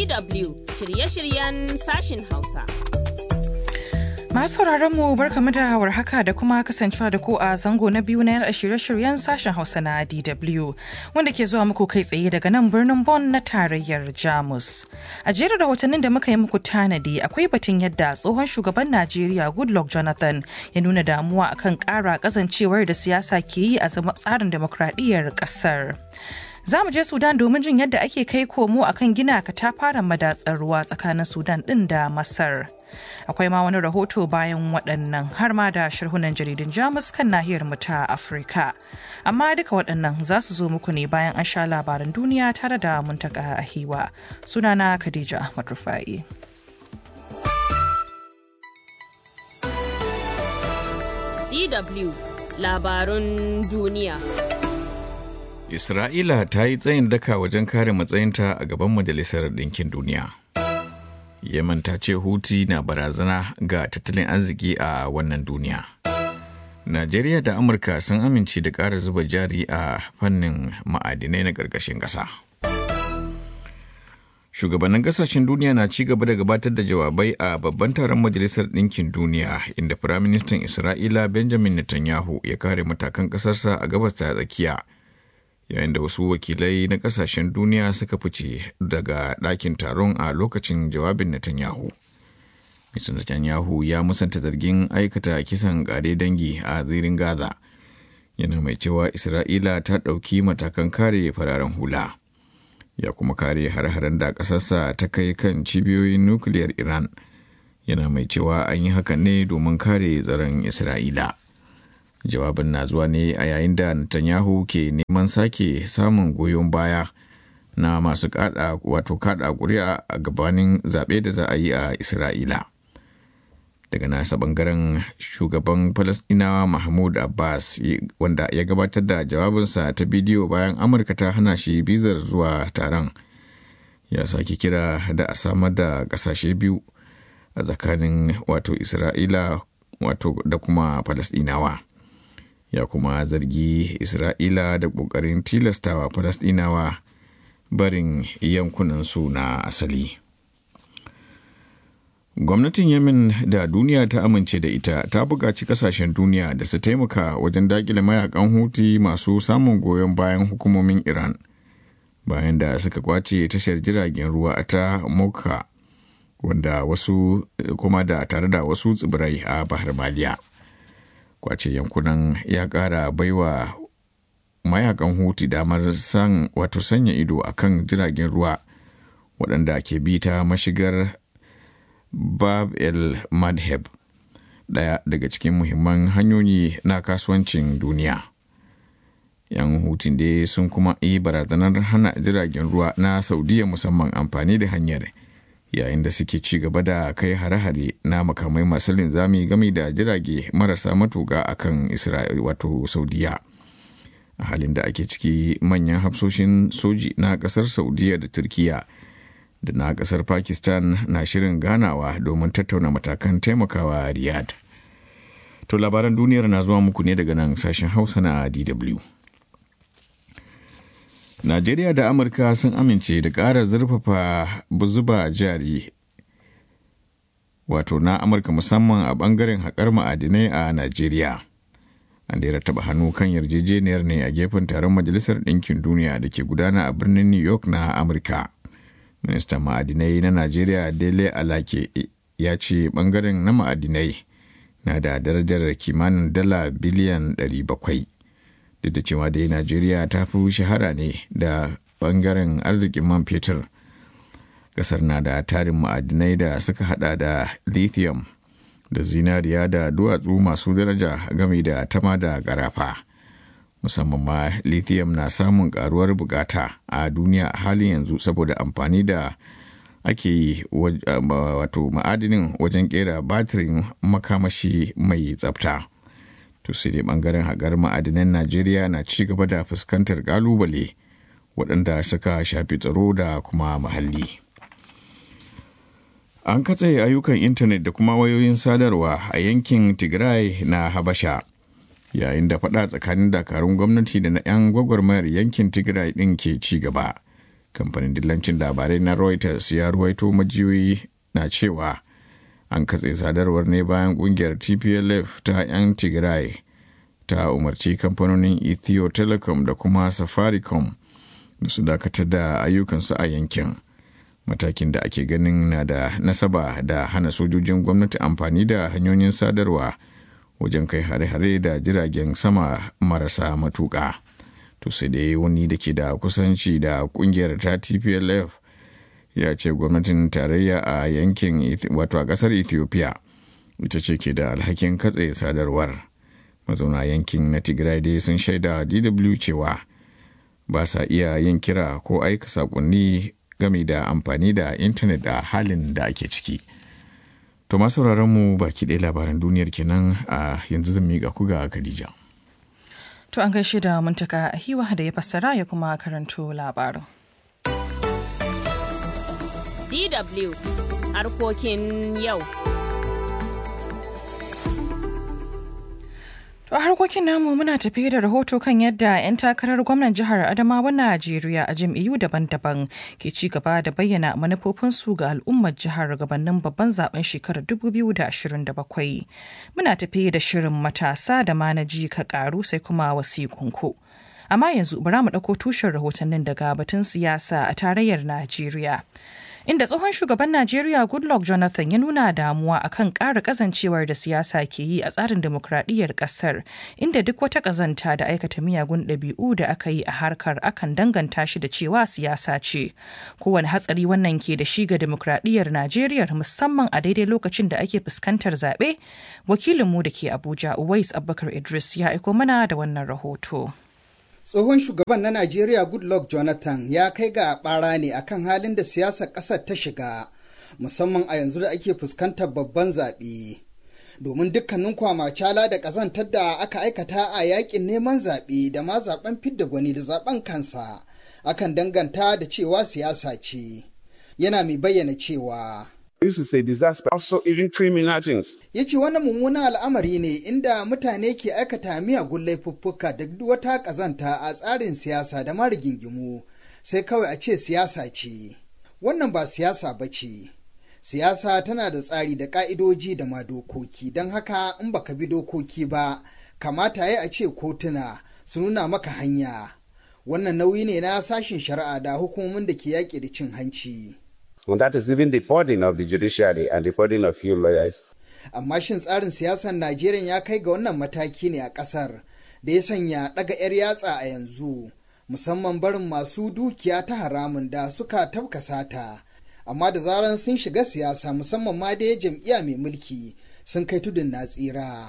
DW shirye-shiryen sashin Hausa. Masu mu barkamu da warhaka da kuma kasancewa da ku a zango na biyu na yada shirye-shiryen sashen Hausa na DW wanda ke zuwa muku kai tsaye daga nan birnin Bonn na tarayyar Jamus. A jerin rahotannin da muka yi muku tanadi akwai batun yadda tsohon shugaban Najeriya Goodluck Jonathan ya nuna damuwa akan ƙara kazancewar da siyasa ke yi a tsarin demokradiyyar ƙasar. Za mu je Sudan domin jin yadda ake kai komo akan gina katafaren madatsar ruwa tsakanin Sudan ɗin da Masar. Akwai ma wani rahoto bayan waɗannan har ma da sharhunan jaridun Jamus kan nahiyar mu ta Afirka. Amma duka waɗannan za su zo muku ne bayan an sha labaran duniya tare da muntaka ahiwa. Sunana Khadija Ahmad Rufai. DW labarun duniya. Isra'ila ta yi tsayin daka wajen kare matsayinta a gaban Majalisar Ɗinkin Duniya. Yemen ta ce Huti na barazana ga tattalin arziki a wannan duniya. Najeriya da Amurka sun amince da ƙara zuba jari a fannin ma'adinai na ƙarƙashin ƙasa. Shugabannin ƙasashen duniya na ci gaba da gabatar da jawabai a babban taron Majalisar Ɗinkin Duniya inda Firaministan Isra'ila Benjamin Netanyahu ya kare matakan ƙasarsa a gabas ta tsakiya. yayin da wasu wakilai na kasashen duniya suka fice daga ɗakin taron a lokacin jawabin Netanyahu. Mr. Netanyahu ya musanta zargin aikata kisan ƙare dangi a zirin Gaza. Yana mai cewa Isra'ila ta ɗauki matakan kare fararen hula. Ya kuma kare har-haren da ƙasarsa ta kai kan cibiyoyin nukiliyar Iran. Yana mai cewa an yi hakan ne domin kare tsaron Isra'ila. jawabin na zuwa ne a yayin da Netanyahu ke neman sake samun goyon baya na masu kada wato kada kuri'a a gabanin zaɓe da za a yi a Isra'ila. Daga nasa bangaren shugaban Falasɗinawa Mahmud Abbas wanda ya gabatar da jawabinsa ta bidiyo bayan Amurka ta hana shi bizar zuwa taron ya sake kira da a samar da ƙasashe biyu a tsakanin wato Isra'ila wato da kuma Falasɗinawa. ya kuma zargi Isra'ila da ƙoƙarin tilastawa Falasɗinawa barin yankunansu na asali. Gwamnatin Yemen da duniya ta amince da ita ta buƙaci ƙasashen duniya da su taimaka wajen daƙile mayakan huti masu samun goyon bayan hukumomin Iran bayan da suka kwace tashar jiragen ruwa ta Moka wanda wasu kuma da tare da wasu tsibirai a Bahar Maliya. kwace yankunan ya kara baiwa mayakan huti damar san wato sanya ido a kan jiragen ruwa waɗanda ke bi ta mashigar bab el madheb ɗaya daga cikin muhimman hanyoyi na kasuwancin duniya yan hutun dai sun kuma yi barazanar hana jiragen ruwa na saudiya musamman amfani da hanyar yayin da suke ci gaba da kai hare-hare na makamai masu linzami game da jirage marasa matuka a kan isra'il wato saudiya a halin da ake ciki manyan hafsoshin soji na kasar saudiya da turkiya da na kasar pakistan na shirin ganawa domin tattauna matakan taimakawa riyadh to labaran duniyar na zuwa muku ne daga nan sashen hausa na dw Najeriya da Amurka sun amince da ƙara zurfafa zuba jari wato na Amurka musamman a ɓangaren haƙar ma'adinai a Najeriya. An da taɓa hannu kan yarjejeniyar ne a gefen taron Majalisar Ɗinkin Duniya da ke gudana a birnin New York na Amurka. Ministan ma'adinai na Najeriya Dele Alake ya ce ɓangaren na ma'adinai na da darajar kimanin dala biliyan 700. duk da cewa dai najeriya ta fi shahara ne da bangaren arzikin man fetur kasar na da tarin ma'adinai da suka hada da lithium da zinariya da duwatsu masu daraja game da tama da garafa musamman ma lithium na samun karuwar bukata a duniya a halin yanzu saboda amfani da ake yi wato ma'adinin wajen kera batirin makamashi mai tsafta. to sai dai bangaren haƙar ma'adinan najeriya na ci gaba da fuskantar ƙalubale waɗanda suka shafi tsaro da kuma muhalli an katse ayyukan intanet da kuma wayoyin sadarwa a yankin tigray na habasha yayin da faɗa tsakanin dakarun gwamnati da na 'yan gwagwarmayar yankin tigray ɗin ke ci gaba kamfanin dillancin labarai na reuters ya ruwaito majiyoyi na cewa an katse sadarwar ne bayan kungiyar tplf ta 'yan tigray ta umarci kamfanonin ethio telecom da kuma safaricom da su dakatar da ayyukansu a yankin matakin da ake ganin na da nasaba da hana sojojin gwamnati amfani da hanyoyin sadarwa wajen kai hare-hare da jiragen sama marasa matuƙa. to sai dai wani da ke da kusanci da kungiyar ta tplf ya ce gwamnatin tarayya a yankin wato a kasar ethiopia ita ce ke da alhakin katse sadarwar mazauna yankin na tigray dai sun shaida dw cewa ba sa iya yin kira ko aika sakonni game da amfani da intanet a halin da ake ciki to masu mu baki ɗaya labaran duniyar kenan a yanzu zan miƙa ku ga khadija To an gaishe da muntaka a hiwa da ya fassara ya kuma karanto labarin. DW harkokin yau. To a harkokin namu muna tafiye da rahoto kan yadda 'yan takarar gwamnan jihar Adamawa Najeriya a jam'iyyu daban-daban ke ci gaba da bayyana manufofinsu ga al'ummar jihar gabanin babban zaben shekarar 2027. Muna tafiye da shirin matasa da manaji ka karu sai kuma wasikunku. Amma yanzu bara mu ɗauko tushen rahotannin daga batun siyasa a tarayyar Najeriya. inda tsohon shugaban Najeriya Goodluck Jonathan ya nuna damuwa akan ƙara kazancewar da siyasa ke yi a tsarin demokradiyyar ƙasar inda duk wata ƙazanta da aikata miyagun ɗabi'u da aka yi a harkar akan danganta shi da cewa siyasa ce. Kowane hatsari wannan ke da shi ga demokradiyyar Najeriya musamman a daidai lokacin da ake fuskantar zaɓe, wakilinmu da ke Abuja Uwais Abubakar Idris ya aiko mana da wannan rahoto. tsohon shugaban na Najeriya Goodluck Jonathan ya kai ga bara ne akan halin da siyasar ƙasar ta shiga, musamman a yanzu da ake fuskantar babban zaɓe. Domin dukkanin kwamacala da ƙazantar da aka aikata a yakin neman zaɓe da ma zaɓen fidda gwani da zaɓen kansa, akan danganta da cewa siyasa ce. Yana mai bayyana cewa This is a disaster. Also, even criminal things. ya ce wannan mummunan al'amari ne inda mutane ke aikata miyagun laifuffuka da duk wata ƙazanta a tsarin siyasa da ma rigingimu sai kawai a ce siyasa ce wannan ba siyasa ba ce siyasa tana da tsari da ƙa'idoji da ma dokoki don haka in baka bi dokoki ba kamata ya a ce kotuna su nuna maka hanya wannan nauyi ne na sashen shari'a da hukumomin da ke yaƙi da cin hanci. And that is even the burden of the judiciary and the burden of you lawyers. amma shin tsarin siyasar Najeriya ya kai ga wannan mataki ne a ƙasar da ya sanya ɗaga 'yar yatsa a yanzu musamman barin masu dukiya ta haramun da suka tafka sata amma da zaran sun shiga siyasa musamman ma dai jam'iyya mai mulki sun kai tudun na tsira.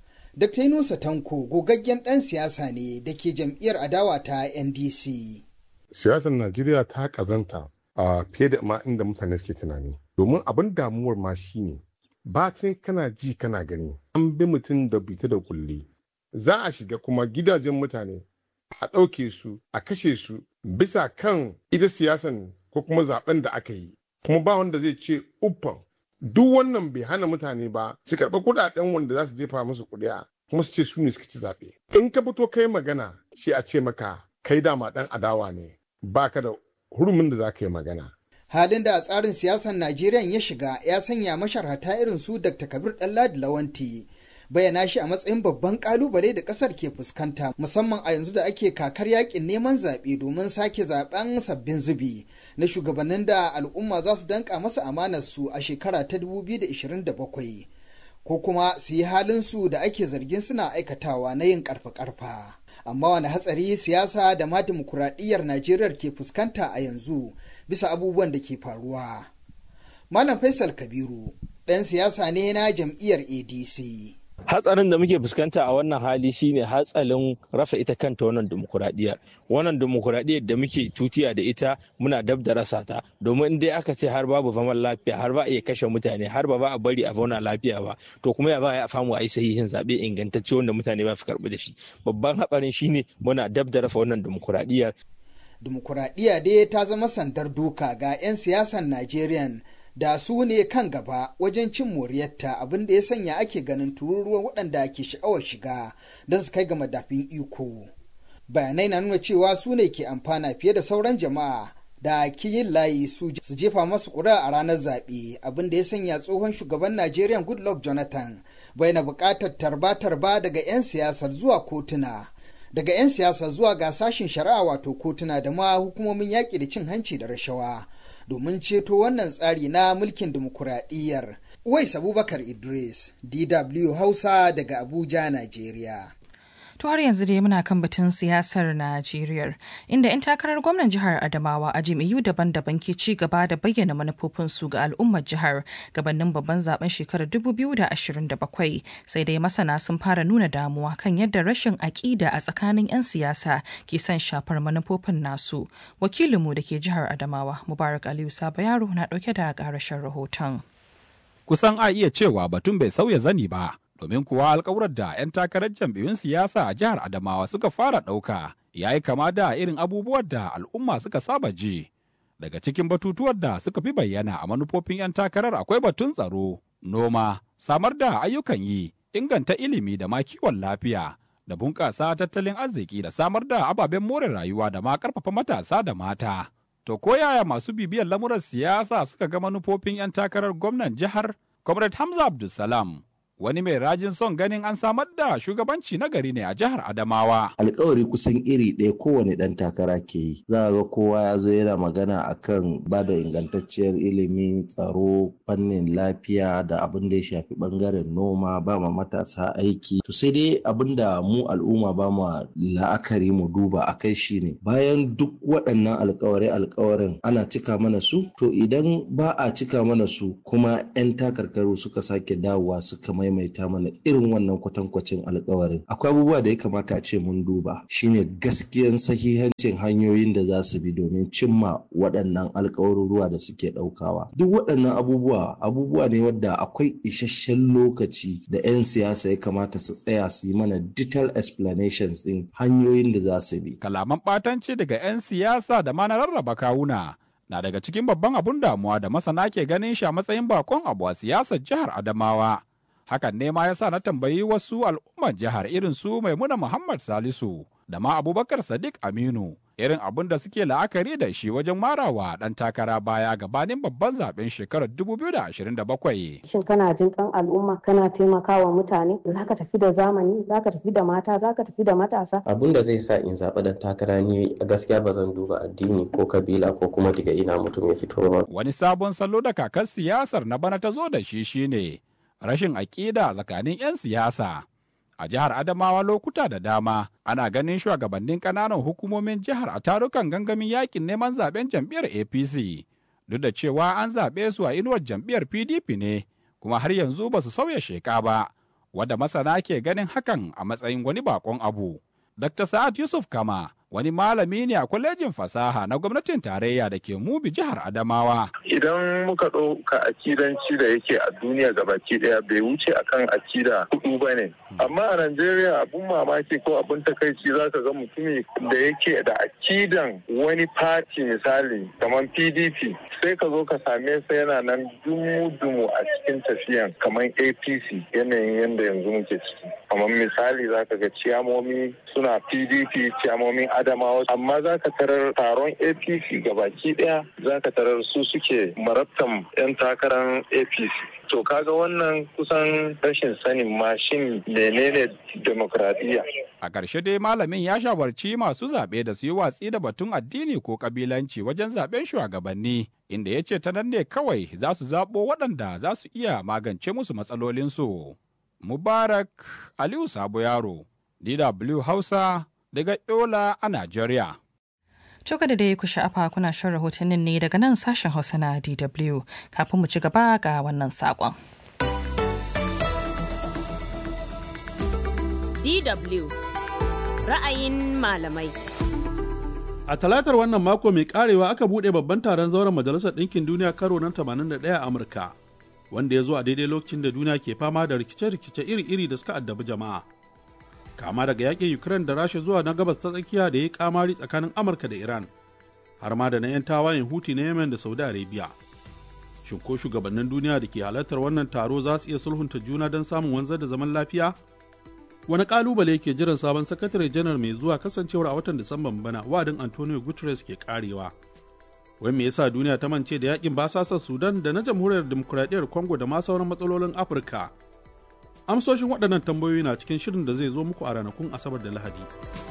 Dr. Nusa Tanko gogaggen ɗan siyasa ne da ke jam'iyyar adawa ta NDC. Siyasar Najeriya ta ƙazanta a fiye da ma inda mutane suke tunani. Domin abin damuwar ma shine bacin kana ji kana gani an bi mutum da bita da kulle za a shiga kuma gidajen mutane a ɗauke su a kashe su bisa kan ita siyasan ko kuma zaben da aka yi kuma ba wanda zai ce uffan duk wannan bai hana mutane ba su karɓi kuɗaɗen wanda za su jefa musu kuɗiya kuma su ce su ne suka ci zaɓe in ka fito kai magana shi a ce maka kai dama ɗan adawa ne ba ka da hurumin da za ka yi magana halin da a tsarin siyasar Najeriya ya shiga ya sanya masharhata irin su Dr. Kabir Ɗanladi Lawanti bayyana shi a matsayin babban kalubale da ƙasar ke fuskanta musamman a yanzu da ake kakar yakin neman zaɓe domin sake zaɓen sabbin zubi na shugabannin da al'umma za su danka masa amanar su a shekara ta 2027 ko kuma su yi halin su da ake zargin suna aikatawa na yin karfa-karfa. Amma wani hatsari siyasa da ma dimokuraɗiyyar Najeriya ke fuskanta a yanzu bisa abubuwan da ke faruwa. Malam Faisal Kabiru ɗan siyasa ne na jam'iyyar ADC. hatsarin da muke fuskanta a wannan hali shine hatsarin rasa ita kanta wannan demokuraɗiyyar wannan demokuraɗiyyar da muke tutiya da ita muna dab da rasa ta domin in dai aka ce har babu zaman lafiya har ba a iya kashe mutane har ba ba a bari a zauna lafiya ba to kuma ya ba ya famu a yi sahihin zaɓe ingantacce wanda mutane ba su karɓi da shi babban hatsarin shine muna dab da rasa wannan demokuraɗiyyar Dimokuraɗiyya dai ta zama sandar duka ga 'yan siyasan Najeriya da su ne kan gaba wajen cin moriyarta abin da ya sanya ake ganin tururuwa waɗanda ke sha'awar shiga don su kai ga madafin iko. Bayanai na nuna cewa su ne ke amfana fiye da sauran jama'a da kiyin layi su jefa masu ƙuri'a a ranar zaɓe abin da ya sanya tsohon shugaban Najeriya Goodluck Jonathan bayyana buƙatar tarba-tarba daga 'yan siyasar zuwa kotuna. Daga 'yan siyasa zuwa ga sashin shari'a wato kotuna da ma hukumomin yaƙi da cin hanci da rashawa domin ceto wannan tsari na mulkin dimokuraɗiyyar. Uwais Abubakar Idris, DW Hausa daga Abuja, Najeriya. To har yanzu dai muna kan batun siyasar Najeriya inda 'yan takarar gwamnan jihar Adamawa a jami'u daban-daban ke ci gaba da bayyana manufofinsu ga al'ummar jihar gabanin babban zaben shekarar 2027 sai dai masana sun fara nuna damuwa kan yadda rashin aƙida a tsakanin 'yan siyasa ke son shafar manufofin nasu. Wakilinmu da ke jihar Adamawa Mubarak Aliyu Sabo Yaro na ɗauke da ƙarashin rahoton. Kusan a iya cewa batun bai sauya zani ba. domin kuwa alkawurar da 'yan takarar jam'iyyun siyasa a jihar Adamawa suka fara ɗauka ya yi kama da irin abubuwan da al'umma suka saba ji. Daga cikin batutuwar da suka fi bayyana a manufofin 'yan takarar akwai batun tsaro, noma, samar da ayyukan yi, inganta ilimi da ma kiwon lafiya, da bunƙasa tattalin arziki da samar da ababen more rayuwa da ma ƙarfafa matasa da mata. To ko yaya masu bibiyar lamuran siyasa suka ga manufofin 'yan takarar gwamnan jihar? Comrade Hamza Abdulsalam wani mai rajin son ganin an samar da shugabanci na gari ne a jihar Adamawa. Alkawari kusan iri ɗaya kowane ɗan takara ke yi. Za a ga kowa ya zo yana magana akan ba da ingantacciyar ilimi, tsaro, fannin lafiya da abin da ya shafi ɓangaren noma, ba ma matasa aiki. To sai dai abin da mu al'umma ba ma la'akari mu duba a kai shi ne. Bayan duk waɗannan alkawarai alkawarin ana cika mana su, to idan ba a cika mana su kuma 'yan takarkaru suka sake dawowa suka mai maimaita mana irin wannan kwatankwacin alkawarin akwai abubuwa da ya kamata a ce mun duba shine gaskiyan sahihancin hanyoyin da za su bi domin cimma waɗannan alkawaruruwa da suke ɗaukawa duk waɗannan abubuwa abubuwa ne wadda akwai isasshen lokaci da 'yan siyasa ya kamata su tsaya su yi mana detailed explanations din hanyoyin da za su bi kalaman ɓatanci daga 'yan siyasa da ma na rarraba kawuna na daga cikin babban abun damuwa da masana ke ganin shi a matsayin bakon abu a siyasar jihar Adamawa. hakan ne ma ya sa na tambayi wasu al'ummar jihar irin su maimuna muhammad salisu da ma abubakar sadiq aminu irin abin da suke la'akari da shi wajen marawa dan takara baya gabanin babban zaben shekarar 2027 shin kana jin kan al'umma kana taimakawa mutane zaka tafi da zamani zaka tafi da mata zaka tafi da matasa abin da zai sa in zaɓi dan takara ni a gaskiya ba zan duba addini ko kabila ko kuma daga ina mutum ya fito ba wani sabon salo da kakar siyasar na bana ta zo da shi shine rashin aƙida tsakanin 'yan siyasa. A jihar Adamawa lokuta da dama ana ganin shugabannin ƙananan hukumomin jihar a tarukan gangamin yakin neman zaben jam'iyyar APC. Duk da cewa an zaɓe su a inuwar jam'iyyar PDP ne, kuma har yanzu ba su sauya sheka ba, wadda masana ke ganin hakan a matsayin wani bakon abu. Dr. Sa'ad Yusuf Kama wani malami ne a kwalejin fasaha na gwamnatin tarayya da ke mubi jihar Adamawa. Idan muka ɗauka akidanci da yake a duniya gabaki ɗaya bai wuce akan akida hudu ba ne. Amma a Najeriya abun mamaki ko abun takaici za ka ga mutumi da yake da akidan wani fati misali kamar PDP sai ka zo ka same sa yana nan dumu-dumu a cikin tafiyan kamar APC yanayin yadda yanzu muke ciki. Kamar misali za ka ga ciyamomi suna PDP ciyamomin Adamawa amma za ka tarar taron APC gabaki daya za ka tarar su suke marabtan 'yan takarar APC. To kaga wannan kusan rashin sanin mashin menene demokradiyya. A ƙarshe dai malamin ya shawarci masu zaɓe da su yi watsi da batun addini ko ƙabilanci wajen zaɓen shugabanni inda ya ce ta nan ne kawai za su zaɓo waɗanda za su iya magance musu matsalolinsu. Mubarak Aliyu Sabo Yaro, DW Hausa, daga Yola a Najeriya. Coka da dai ku sha'afa kuna shan rahotannin ne daga nan sashen Hausa na DW kafin mu ci gaba ga wannan saƙon. DW ra'ayin malamai. A talatar wannan mako mai karewa aka buɗe babban taron zauren Majalisar Ɗinkin Duniya karo na 81 a Amurka, wanda ya zo a daidai lokacin da duniya ke fama da rikice-rikice iri-iri da suka addabi jama'a. kama daga yakin Ukraine da Rasha zuwa na gabas ta tsakiya da ya kamari tsakanin Amurka da Iran, har ma da na 'yan tawayen Huti na Yemen da Saudi Arabia. Shin ko shugabannin duniya da ke halartar wannan taro za su iya sulhunta juna don samun wanzar da zaman lafiya? Wani kalubale ke jiran sabon sakatare janar mai zuwa kasancewar a watan Disamban bana wa'adin Antonio Guterres ke karewa. Wai me yasa duniya ta mance da yakin basasar Sudan da na jamhuriyar demokuraɗiyyar Congo da ma sauran matsalolin Afirka? Amsoshin waɗannan tambayoyi na cikin shirin da zai zo muku a ranakun Asabar da Lahadi.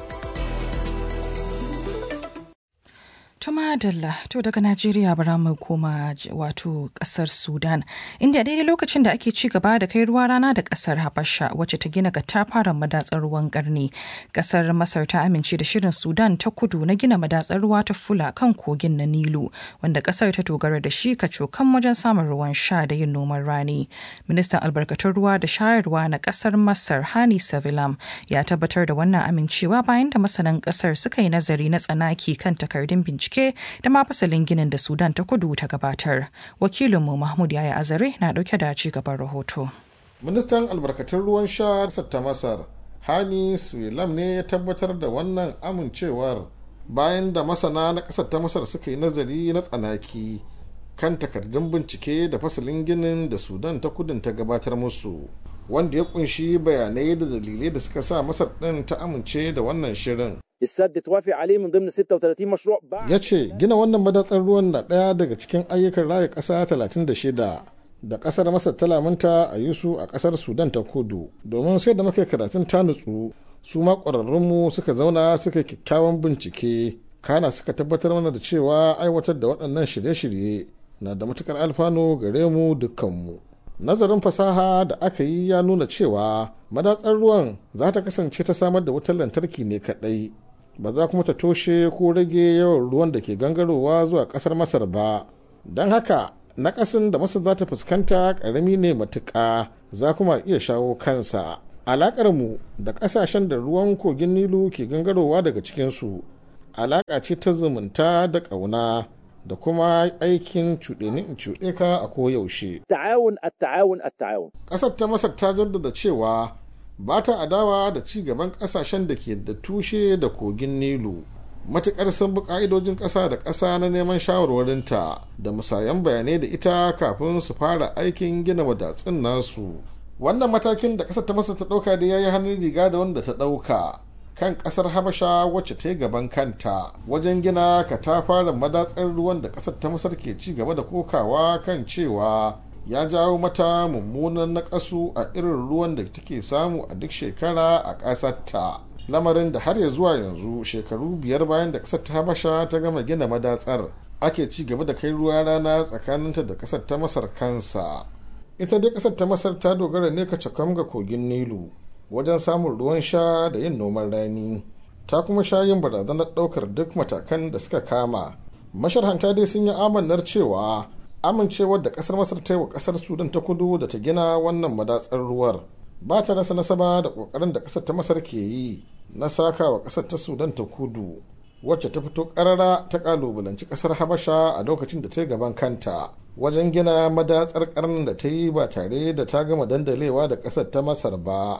Tuma Dalla to daga Najeriya bara mu koma wato kasar Sudan inda daidai lokacin da ake ci gaba da kai ruwa rana da kasar Habasha wacce ta gina katafaren madatsar ruwan karni kasar Masar ta amince da shirin Sudan ta kudu na gina madatsar ruwa ta fula kan kogin na Nilu wanda kasar ta dogara da shi kacokan wajen samun ruwan sha da yin noman rani ministan albarkatun ruwa da shayarwa na kasar Masar Hani Savilam ya tabbatar da wannan amincewa bayan da masanan kasar suka yi nazari na tsanaki kan takardun bincike bincike da ma fasalin ginin da sudan ta kudu ta gabatar wakilinmu mahmud yaya azare na dauke da ci gaban rahoto ministan albarkatun ruwan sha ta masar hani suwilam ne ya tabbatar da wannan amincewar bayan da masana na ƙasar ta masar suka yi nazari na tsanaki kan takardun bincike da fasalin ginin da sudan ta kudin ta gabatar musu wanda ya kunshi bayanai da dalilai da suka sa masar ɗin ta amince da wannan shirin السد توافق عليه من ضمن 36 مشروع ya ce gina wannan madatsar ruwan na ɗaya daga cikin ayyukan raya ƙasa 36 da ƙasar masar ta lamunta a yi su a ƙasar sudan ta kudu domin sai da muka karatun ta nutsu su ma ƙwararrunmu suka zauna suka kyakkyawan bincike kana suka tabbatar mana da cewa aiwatar da waɗannan shirye-shirye na da matukar alfanu gare mu dukkanmu nazarin fasaha da aka yi ya nuna cewa madatsar ruwan za ta kasance ta samar da wutar lantarki ne kaɗai ba za kuma ta toshe ko rage yawan ruwan da ke gangarowa zuwa kasar masar ba don haka nakasin da masar za ta fuskanta karami ne matuƙa za kuma iya shawo kansa alakar mu da ƙasashen da ruwan kogin nilu ke gangarowa daga cikinsu alaƙa ce ta zumunta da ƙauna da kuma aikin cuɗe ni in cuɗe ka a koyaushe. Ta'awun at-ta'awun at-ta'awun. Ƙasar ta Masar ta jaddada cewa ba ta adawa da ci gaban kasashen da ke da tushe da kogin nilu matukar sun bi ka'idojin ƙasa da ƙasa na neman shawarwarinta da musayan bayanai da ita kafin su fara aikin gina wadatsun nasu wannan matakin da ƙasar ta masa ta ɗauka da ya yi hannun riga da wanda ta ɗauka kan ƙasar habasha wacce ta yi gaban kanta wajen gina katafaren madatsar ruwan da ƙasar ta masar ke ci gaba da kokawa kan cewa ya jawo mata mummunan naƙasu a irin ruwan da take samu a duk shekara a ƙasarta lamarin da har ya zuwa yanzu shekaru biyar bayan da ƙasar ta habasha ta gama gina madatsar ake ci gaba da kai ruwa rana tsakaninta da ƙasar ta masar kansa ita dai ƙasar ta masar ta dogara ne ka cakam ga kogin nilu wajen samun ruwan sha da yin noman rani ta kuma sha yin barazanar ɗaukar duk matakan da suka kama masharhanta dai sun yi amannar cewa amincewar da kasar masar ta yi wa kasar sudan ta kudu da ta gina wannan madatsar ruwar ba ta rasa nasaba da kokarin da kasar ta masar ke yi na saka wa kasar ta sudan ta kudu wacce ta fito karara ta kalubalanci kasar habasha a lokacin da ta yi gaban kanta wajen gina madatsar karnin da ta yi ba tare da ta gama dandalewa da kasar ta masar ba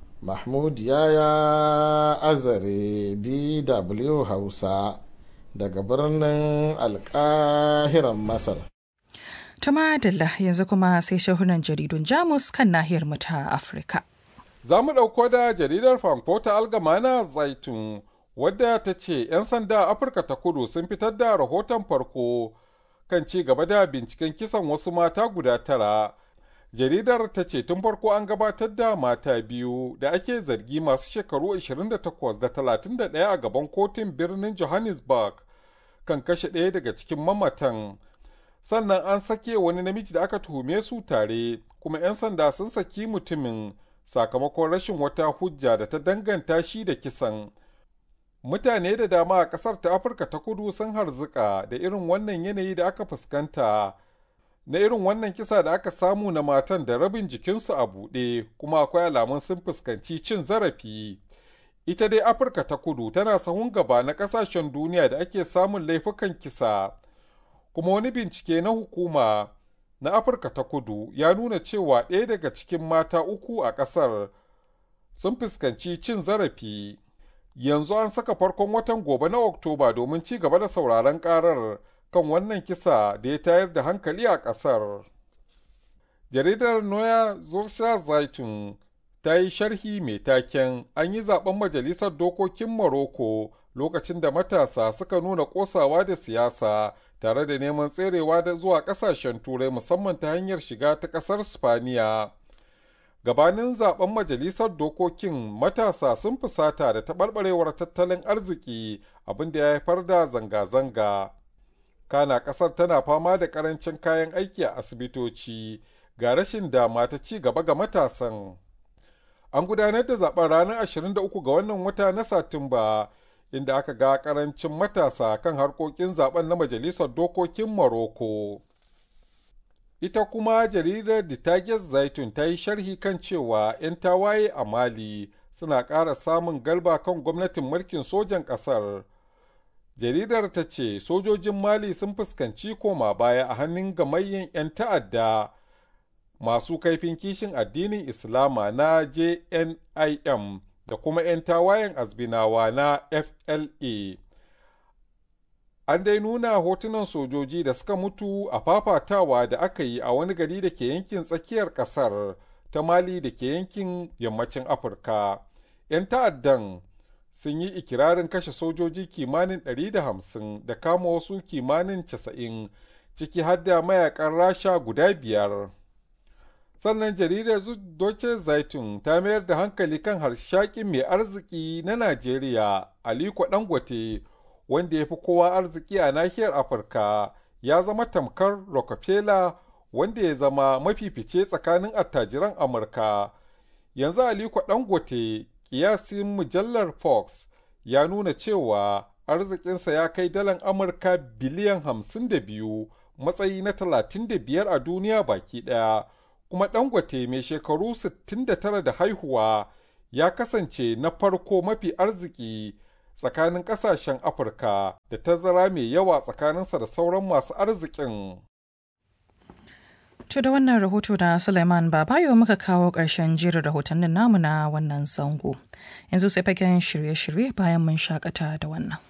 mahmud yaya azare dw hausa daga birnin alkahiran masar Tuma Dalla yanzu kuma sai shahunan jaridun Jamus kan nahiyar mu ta Afirka. Za mu ɗauko da jaridar Frankfurter Allgemeine Zaitun wadda ta ce 'yan sanda a Afirka ta kudu sun fitar da rahoton farko kan ci gaba da binciken kisan wasu mata guda tara. Jaridar ta ce tun farko an gabatar da mata biyu da ake zargi masu shekaru 28 da 31 a gaban kotun birnin Johannesburg kan kashe ɗaya daga cikin mamatan. sannan an sake wani namiji da aka tuhume su tare kuma 'yan sanda sun saki mutumin sakamakon rashin wata hujja da ta danganta shi da kisan mutane da dama a ƙasar ta afirka ta kudu sun harzuka da irin wannan yanayi da aka fuskanta na irin wannan kisa da aka samu na matan da rabin jikinsu a buɗe kuma akwai alamun sun fuskanci cin zarafi ita dai afirka ta kudu tana sahun gaba na ƙasashen duniya da ake samun laifukan kisa kuma wani bincike na hukuma na afirka ta kudu ya nuna cewa ɗaya daga cikin mata uku a ƙasar sun fuskanci cin zarafi yanzu an saka farkon watan gobe na oktoba domin ci gaba da sauraron ƙarar kan wannan kisa da ya tayar da hankali a ƙasar jaridar noya zursha zaitun ta yi sharhi mai taken an yi zaben majalisar dokokin Morocco lokacin da matasa suka nuna kosawa da siyasa tare da neman tserewa da zuwa ƙasashen turai musamman ta hanyar shiga ta ƙasar spaniya gabanin zaben majalisar dokokin matasa sun fusata da taɓarɓarewar tattalin arziki abin da ya haifar da zanga-zanga kana ƙasar tana fama da ƙarancin kayan aiki a asibitoci ga rashin dama ta ci gaba ga matasan an gudanar da zaben ranar 23 ga wannan wata na satumba inda aka ga ƙarancin matasa kan harkokin zaben na majalisar dokokin Morocco. ita kuma jaridar The Target Zaitun ta yi sharhi kan cewa 'yan tawaye a Mali suna ƙara samun galba kan gwamnatin mulkin sojan ƙasar. Jaridar ta ce sojojin Mali sun fuskanci koma baya a hannun gamayyen 'yan ta'adda masu kaifin kishin addinin Islama na JNIM da kuma 'yan tawayen azbinawa na FLA. an dai nuna hotunan sojoji da suka mutu a fafatawa da aka yi a wani gari da ke yankin tsakiyar kasar ta mali da ke yankin yammacin afirka 'yan ta'addan sun yi ikirarin kashe sojoji kimanin 150 da kama wasu kimanin 90 ciki har da mayakan rasha guda biyar sannan jaridar Deutsche Zeitung ta mayar da hankali kan harshakin mai arziki na najeriya aliko dangote wanda ya fi kowa arziki a nahiyar afirka ya zama tamkar rockefeller wanda ya zama mafifice tsakanin attajiran amurka yanzu aliko dangote kiyasin mujallar fox ya nuna cewa arzikinsa ya kai dalan amurka biliyan 52 matsayi na 35 a duniya baki daya kuma dangote mai shekaru 69 da haihuwa ya kasance na farko mafi arziki tsakanin kasashen afirka da tazara mai yawa tsakaninsa da sauran masu arzikin To da wannan rahoto da Suleiman Babayo muka kawo ƙarshen jerin rahotannin namu na wannan zango. Yanzu sai fagen shirye-shirye bayan mun shakata da wannan.